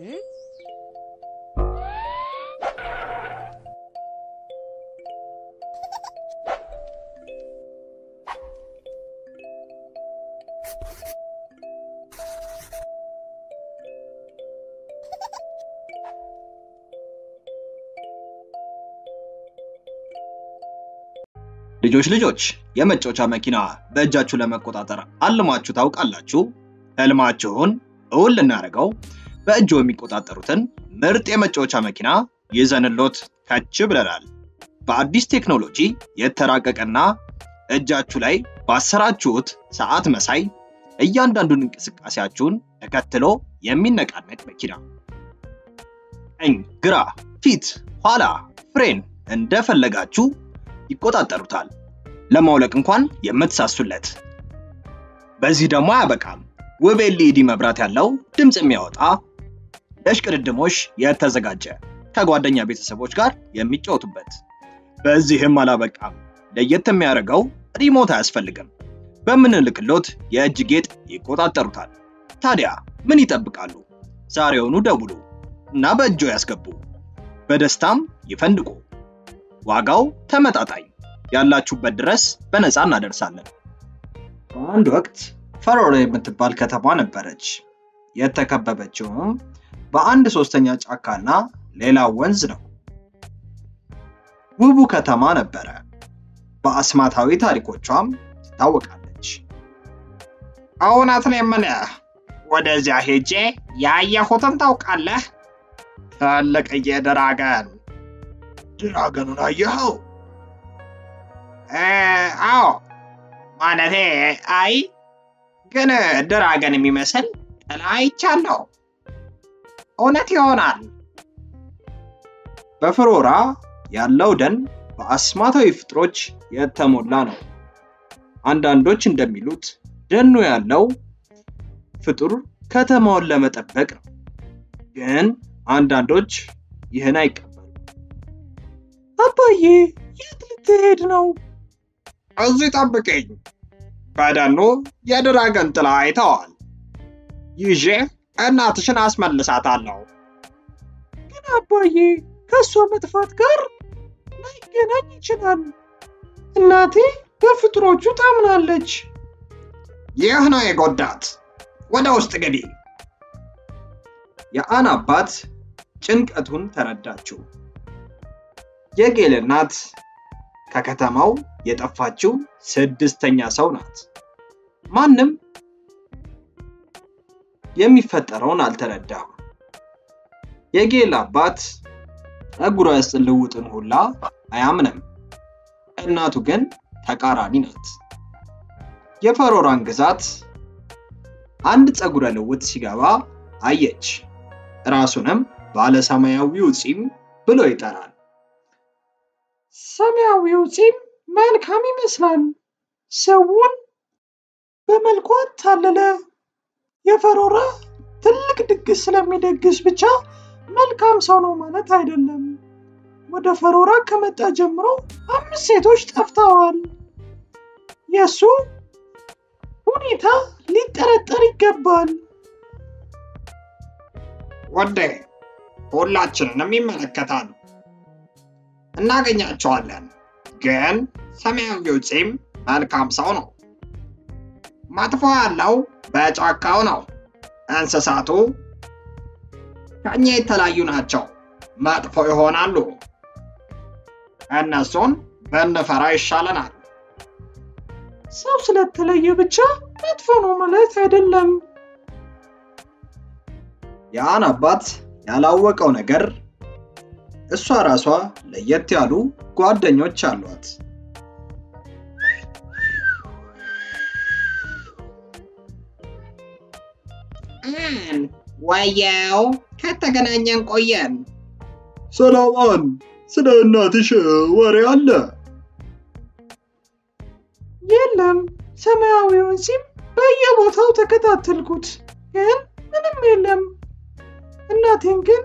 ልጆች ልጆች የመጫወቻ መኪና በእጃችሁ ለመቆጣጠር አልማችሁ ታውቃላችሁ? ህልማችሁን እውን ልናደርገው በእጆ የሚቆጣጠሩትን ምርጥ የመጫወቻ መኪና ይዘንሎት ከች ብለናል። በአዲስ ቴክኖሎጂ የተራቀቀና እጃችሁ ላይ ባሰራችሁት ሰዓት መሳይ እያንዳንዱን እንቅስቃሴያችሁን ተከትሎ የሚነቃነቅ መኪና ቀኝ፣ ግራ፣ ፊት፣ ኋላ፣ ፍሬን እንደፈለጋችሁ ይቆጣጠሩታል። ለማውለቅ እንኳን የምትሳሱለት። በዚህ ደግሞ አያበቃም። ውብ ኤልኢዲ መብራት ያለው ድምፅ የሚያወጣ ለሽቅድድሞሽ የተዘጋጀ ከጓደኛ ቤተሰቦች ጋር የሚጫወቱበት። በዚህም አላበቃም። ለየት የሚያደርገው ሪሞት አያስፈልግም። በምንልክሎት የእጅ ጌጥ ይቆጣጠሩታል። ታዲያ ምን ይጠብቃሉ? ዛሬውኑ ደውሉ እና በእጆ ያስገቡ። በደስታም ይፈንድቁ። ዋጋው ተመጣጣኝ፣ ያላችሁበት ድረስ በነፃ እናደርሳለን። በአንድ ወቅት ፈሮሮ የምትባል ከተማ ነበረች። የተከበበችውም በአንድ ሶስተኛ ጫካና ሌላ ወንዝ ነው። ውቡ ከተማ ነበረ። በአስማታዊ ታሪኮቿም ትታወቃለች። እውነት ነው የምልህ፣ ወደዚያ ሄጄ ያየሁትን ታውቃለህ? ትልቅዬ ድራገን። ድራገኑን አየኸው? እ፣ አዎ ማለቴ አይ ግን ድራገን የሚመስል ጥላ አይቻለሁ። እውነት ይሆናል። በፍሮራ ያለው ደን በአስማታዊ ፍጥሮች የተሞላ ነው። አንዳንዶች እንደሚሉት ደኑ ያለው ፍጡር ከተማውን ለመጠበቅ ነው። ግን አንዳንዶች ይህን አይቀበሉ። አባዬ የት ልትሄድ ነው? እዚህ ጠብቅኝ። በደኑ የድራገን ጥላ አይተዋል። ይዤ እናትሽን አስመልሳታለሁ። ግን አባዬ ከእሷ መጥፋት ጋር ላይገናኝ ይችላል። እናቴ በፍጥሮቹ ታምናለች። ይህ ነው የጎዳት። ወደ ውስጥ ግቢ። የአን አባት ጭንቀቱን ተረዳችው። የጌል እናት ከከተማው የጠፋችው ስድስተኛ ሰው ናት። ማንም የሚፈጠረውን አልተረዳም። የጌል አባት እግሯ ያስጥልውጥን ሁላ አያምንም። እናቱ ግን ተቃራኒ ናት። የፈሮራን ግዛት አንድ ፀጉረ ልውጥ ሲገባ አየች። ራሱንም ባለ ሰማያዊው ፂም ብሎ ይጠራል። ሰማያዊው ፂም መልካም ይመስላል። ሰውን በመልኩ አታለለ። የፈሮራ ትልቅ ድግስ ስለሚደግስ ብቻ መልካም ሰው ነው ማለት አይደለም። ወደ ፈሮራ ከመጣ ጀምሮ አምስት ሴቶች ጠፍተዋል። የእሱ ሁኔታ ሊጠረጠር ይገባል። ወዴ ሁላችንንም ይመለከታል። እናገኛቸዋለን። ግን ሰማያዊው ፂም መልካም ሰው ነው። መጥፎ ያለው በጫካው ነው። እንስሳቱ ከእኛ የተለያዩ ናቸው። መጥፎ ይሆናሉ። እነሱን ብንፈራ ይሻለናል። ሰው ስለተለየ ብቻ መጥፎ ነው ማለት አይደለም። የአን አባት ያላወቀው ነገር እሷ ራሷ ለየት ያሉ ጓደኞች አሏት። አን ወየው፣ ከተገናኘን ቆየን። ሰላማን፣ ስለ እናትሽ ወሬ አለ? የለም፣ ሰማያዊውን ፂም በየቦታው ተከታተልኩት፣ ግን ምንም የለም። እናቴን ግን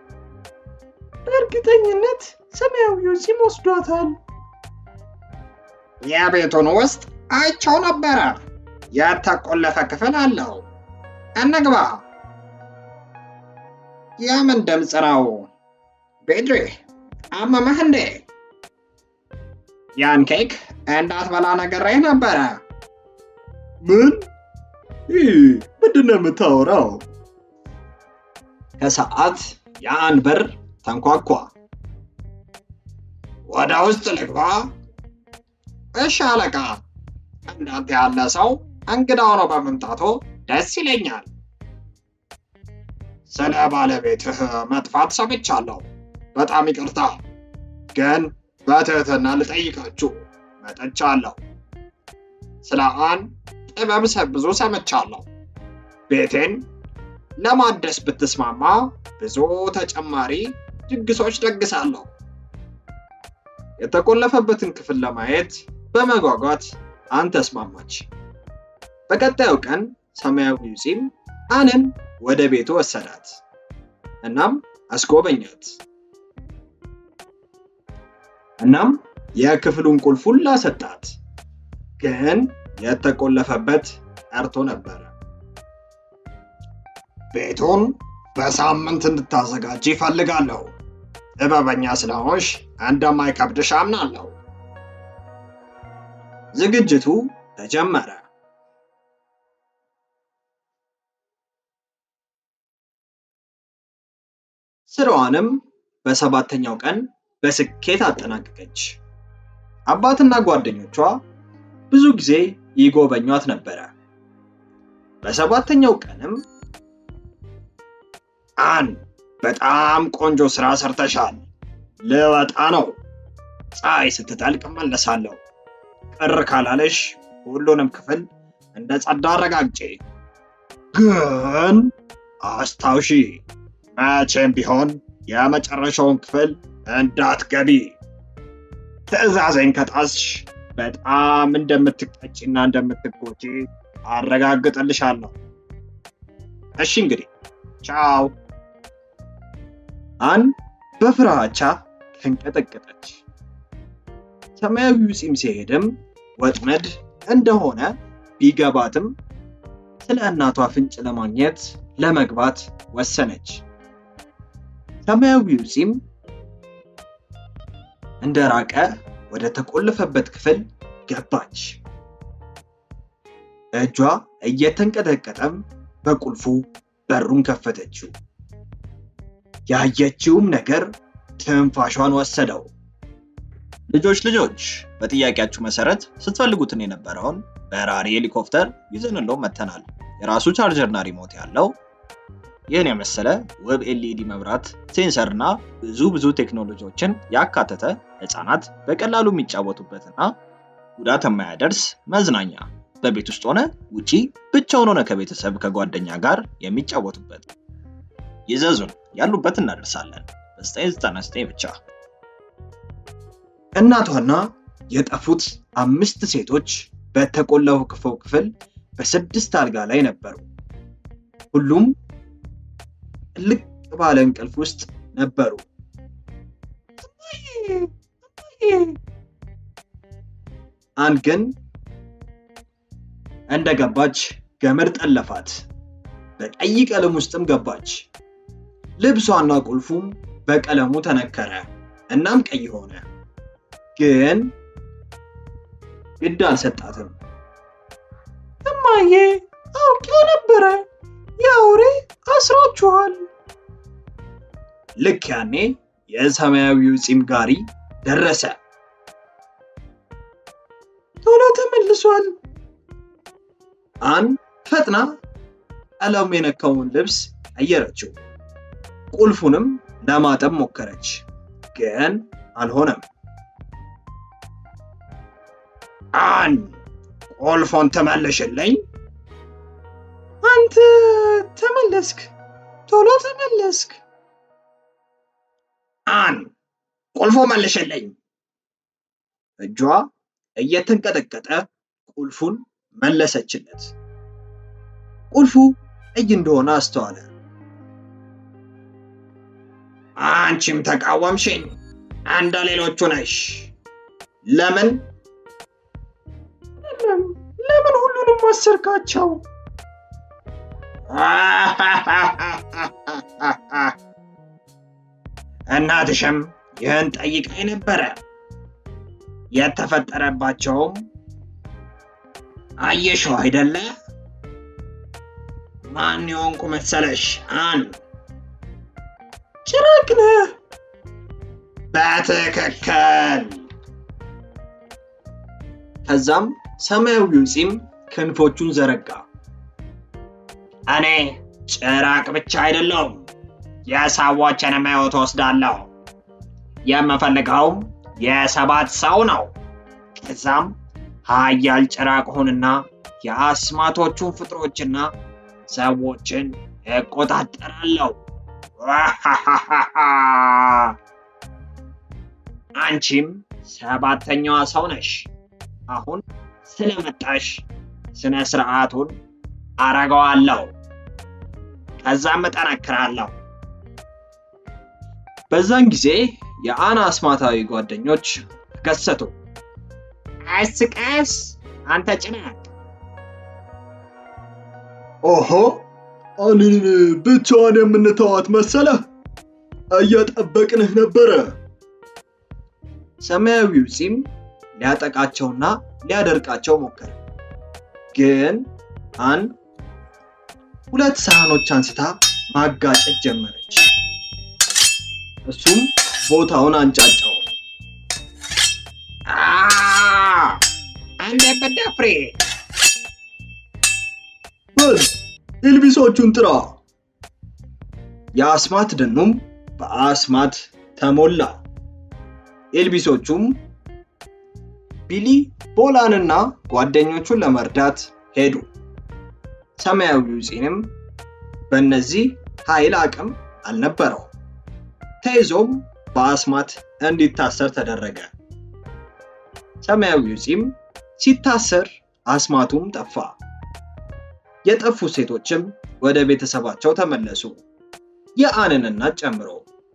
በእርግጠኝነት ሰማያዊው ፂም ወስዷታል። የቤቱን ውስጥ አይቸው ነበረ። የተቆለፈ ክፍል አለው። እንግባ። የምን ድምፅ ነው? ቤድሬ አመመህ እንዴ? ያን ኬክ እንዳትበላ ነግሬህ ነበረ። ምን? ይህ ምንድን ነው የምታወራው? ከሰዓት የአንድ በር ተንኳኳ። ወደ ውስጥ ልግባ? እሺ አለቃ። እንዳንተ ያለ ሰው እንግዳ ሆኖ በመምጣቱ ደስ ይለኛል። ስለ ባለቤትህ መጥፋት ሰምቻለሁ። በጣም ይቅርታ፣ ግን በትህትና ልጠይቃችሁ መጥቻለሁ። ስለ አንድ ጥበብ ሰ- ብዙ ሰምቻለሁ። ቤቴን ለማደስ ብትስማማ ብዙ ተጨማሪ ድግሶች ደግሳለሁ። የተቆለፈበትን ክፍል ለማየት በመጓጓት አን ተስማማች። በቀጣዩ ቀን ሰማያዊው ፂም አንን ወደ ቤቱ ወሰዳት። እናም አስጎበኛት። እናም የክፍሉን ቁልፍ ሁላ ሰጣት። ግን የተቆለፈበት ቀርቶ ነበረ። ቤቱን በሳምንት እንድታዘጋጅ ይፈልጋለሁ። ጥበበኛ ስለሆንሽ እንደማይከብድሽ አምናለሁ። ዝግጅቱ ተጀመረ። ስራዋንም በሰባተኛው ቀን በስኬት አጠናቀቀች። አባትና ጓደኞቿ ብዙ ጊዜ ይጎበኟት ነበረ። በሰባተኛው ቀንም አን በጣም ቆንጆ ስራ ሰርተሻል። ልወጣ ነው። ፀሐይ ስትጠልቅ እመለሳለሁ። ቅር ካላለሽ ሁሉንም ክፍል እንደ ጸዳ አረጋግጬ። ግን አስታውሺ፣ መቼም ቢሆን የመጨረሻውን ክፍል እንዳትገቢ። ትዕዛዜን ከጣስሽ በጣም እንደምትቀጭና እንደምትጎጂ አረጋግጥልሻለሁ። እሺ እንግዲህ ቻው። አን በፍራቻ ተንቀጠቀጠች። ሰማያዊው ፂም ሲሄድም ወጥመድ እንደሆነ ቢገባትም ስለ እናቷ ፍንጭ ለማግኘት ለመግባት ወሰነች። ሰማያዊው ፂም እንደራቀ ወደ ተቆለፈበት ክፍል ገባች። እጇ እየተንቀጠቀጠም በቁልፉ በሩን ከፈተችው። ያየችውም ነገር ትንፋሿን ወሰደው። ልጆች ልጆች በጥያቄያችሁ መሰረት ስትፈልጉትን የነበረውን በራሪ ሄሊኮፕተር ይዘንለው መተናል። የራሱ ቻርጀርና ሪሞት ያለው ይህን የመሰለ ውብ ኤልኢዲ መብራት፣ ሴንሰር እና ብዙ ብዙ ቴክኖሎጂዎችን ያካተተ ህፃናት በቀላሉ የሚጫወቱበትና ጉዳት የማያደርስ መዝናኛ በቤት ውስጥ ሆነ ውጪ ብቻውን ሆነ ከቤተሰብ ከጓደኛ ጋር የሚጫወቱበት ይዘዙን፣ ያሉበት እናደርሳለን። በ999 ብቻ። እናቷና የጠፉት አምስት ሴቶች በተቆለፈው ክፍል በስድስት አልጋ ላይ ነበሩ። ሁሉም ጥልቅ ባለ እንቅልፍ ውስጥ ነበሩ። አንድ ግን እንደገባች ገመድ ጠለፋት። በቀይ ቀለም ውስጥም ገባች። ልብሷና ቁልፉም በቀለሙ ተነከረ፣ እናም ቀይ ሆነ። ግን ግድ አልሰጣትም። እማዬ አውቄው ነበረ። የአውሬ አስሯችኋል። ልክ ያኔ የሰማያዊው ፂም ጋሪ ደረሰ። ቶሎ ተመልሷል። አን ፈጥና ቀለሙ የነካውን ልብስ ቀየረችው። ቁልፉንም ለማጠብ ሞከረች፣ ግን አልሆነም። አን ቁልፎን ትመልሽልኝ? አንተ ተመለስክ፣ ቶሎ ተመለስክ። አን ቁልፎ መልሽልኝ። እጇ እየተንቀጠቀጠ ቁልፉን መለሰችለት። ቁልፉ ቀይ እንደሆነ አስተዋለ። አንቺም ተቃወምሽኝ፣ እንደ ሌሎቹ ነሽ። ለምን? ለምን ለምን ሁሉንም አሰርካቸው? እናትሽም ይህን ጠይቀኝ ነበረ። የተፈጠረባቸውም አየሽው አይደለ? ማን የሆንኩ መሰለሽ? አን ጭራቅ ነህ። በትክክል። ከዛም ሰማያዊው ፂም ክንፎቹን ዘረጋ። እኔ ጭራቅ ብቻ አይደለሁም፣ የሰዎችንም ሕይወት ወስዳለሁ። የምፈልገውም የሰባት ሰው ነው። ከዛም ሀያል ጭራቅ ሁንና የአስማቶቹን ፍጥሮችና ሰዎችን እቆጣጠራለሁ። አንቺም ሰባተኛዋ ሰው ነሽ። አሁን ስለመጣሽ ስነ ስርዓቱን አረገዋለሁ። ከዛም እጠነክራለሁ። በዛን ጊዜ የአና አስማታዊ ጓደኞች ተከሰቱ። ቀስ ቀስ አንተ ጭናቅ ኦሆ አንን ብቻዋን የምንተዋት መሰለህ? እየጠበቅንህ ነበረ። ሰማያዊው ፂም ሊያጠቃቸውና ሊያደርቃቸው ሞከረ። ግን አን ሁለት ሳህኖች አንስታ ማጋጨት ጀመረች። እሱም ቦታውን አንጫጫው። አንደ በዳፍሬ በል ኢልቢሶቹን ጥራ። የአስማት ደኑም በአስማት ተሞላ። ኤልቢሶቹም ቢሊ ቦላንና ጓደኞቹን ለመርዳት ሄዱ። ሰማያዊው ፂንም በእነዚህ ኃይል አቅም አልነበረው። ተይዞም በአስማት እንዲታሰር ተደረገ። ሰማያዊው ፂም ሲታሰር አስማቱም ጠፋ። የጠፉ ሴቶችም ወደ ቤተሰባቸው ተመለሱ፣ የአንን እናት ጨምሮ።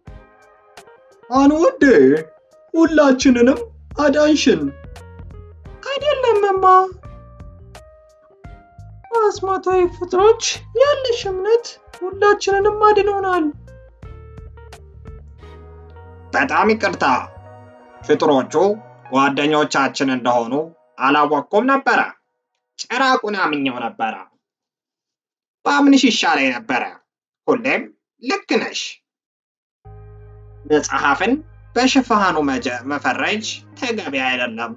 አን ወዴ ሁላችንንም አዳንሽን። አይደለምማ አስማታዊ ፍጥሮች ያለሽ እምነት ሁላችንንም አድኖናል። በጣም ይቅርታ። ፍጥሮቹ ጓደኞቻችን እንደሆኑ አላወቅኩም ነበረ። ጭራቁን አምኘው ነበረ። በአምንሽ ይሻለኝ ነበረ። ሁሌም ልክ ነሽ። መጽሐፍን በሽፋኑ መጀ- መፈረጅ ተገቢ አይደለም።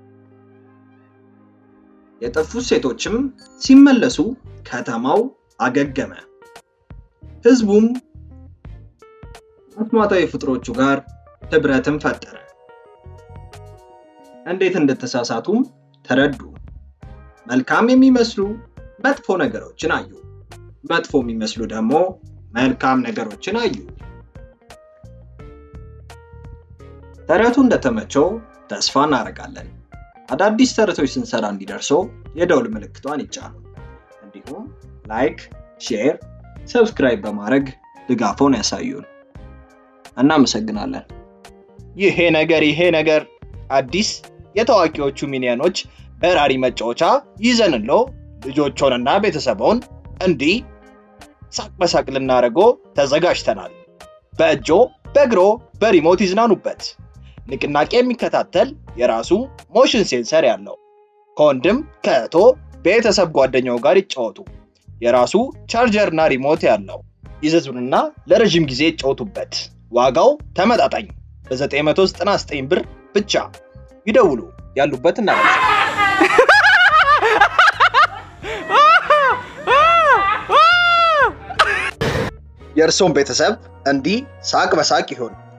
የጠፉት ሴቶችም ሲመለሱ ከተማው አገገመ። ህዝቡም አስማታዊ ፍጥሮቹ ጋር ህብረትን ፈጠረ። እንዴት እንደተሳሳቱም ተረዱ። መልካም የሚመስሉ መጥፎ ነገሮችን አዩ። መጥፎ የሚመስሉ ደግሞ መልካም ነገሮችን አዩ። ተረቱ እንደተመቸው ተስፋ እናደርጋለን። አዳዲስ ተረቶች ስንሰራ እንዲደርሶ የደውል ምልክቷን ይጫኑ። እንዲሁም ላይክ፣ ሼር፣ ሰብስክራይብ በማድረግ ድጋፎን ያሳዩን። እናመሰግናለን። ይሄ ነገር ይሄ ነገር አዲስ የታዋቂዎቹ ሚኒየኖች በራሪ መጫወቻ ይዘንሎ ልጆቾንና ቤተሰቦን እንዲህ ሳቅ በሳቅ ልናደርጎ ተዘጋጅተናል። በእጆ በእግሮ በሪሞት ይዝናኑበት። ንቅናቄ የሚከታተል የራሱ ሞሽን ሴንሰር ያለው ከወንድም ከእህቶ ቤተሰብ ጓደኛው ጋር ይጫወቱ። የራሱ ቻርጀርና ሪሞት ያለው ይዘዙንና ለረዥም ጊዜ ይጫወቱበት። ዋጋው ተመጣጣኝ በ999 ብር ብቻ ይደውሉ። ያሉበት እናደርሳለን። የእርስዎን ቤተሰብ እንዲህ ሳቅ በሳቅ ይሆን።